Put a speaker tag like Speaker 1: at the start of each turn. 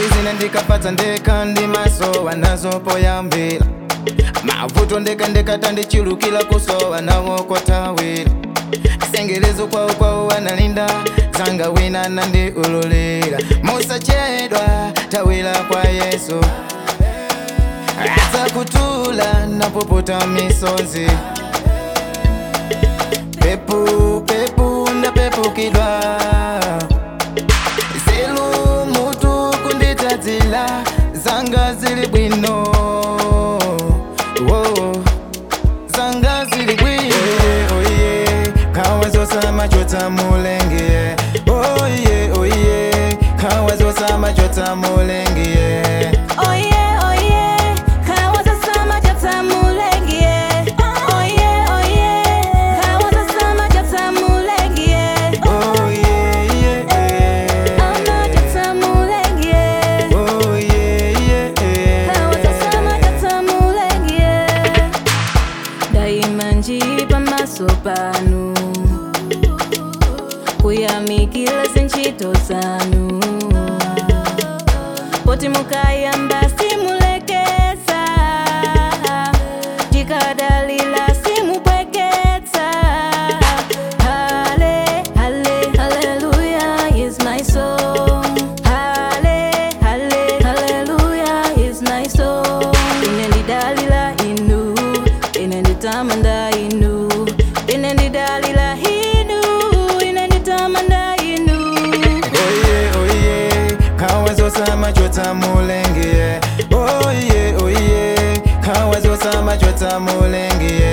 Speaker 1: ndizine ndikapatsa ndekha ndi maso wanazopoyambira mavuto ndeka ndekata ndichulukira kusowa nawo kotawira sengelezo kwawo kwawo wanalinda zanga wina nandiululira musachedwa tawira kwa yesu atakutula napopota misozi pepu pepu ndapepukidwa zelu mutu kunditadzila zanga zili bwino Whoa. zanga zili bwino oye kawa zosama chota mulenge oye oye kawa zosama chota mulenge
Speaker 2: Oye, oye, kawaza sama jata mulengie. Oye, oye, kawaza sama jata mulengie.
Speaker 1: Oh yeah, yeah.
Speaker 2: Ama jata mulengie.
Speaker 1: Oh yeah, yeah.
Speaker 2: Kawaza sama jata mulengie. Daima njipa maso panu kuyamikila zinchito zanu poti mukayamba simulekesa tikadalila simupweketsa hale hale haleluya is my song hale hale haleluya is my song ine ndidalila inu ine nditamanda inu ine ndidalila inu ine nditamanda inu
Speaker 1: Oye, oye, kawa zosama chota mulenge. Oye, oye, kawa zosama chota mulenge.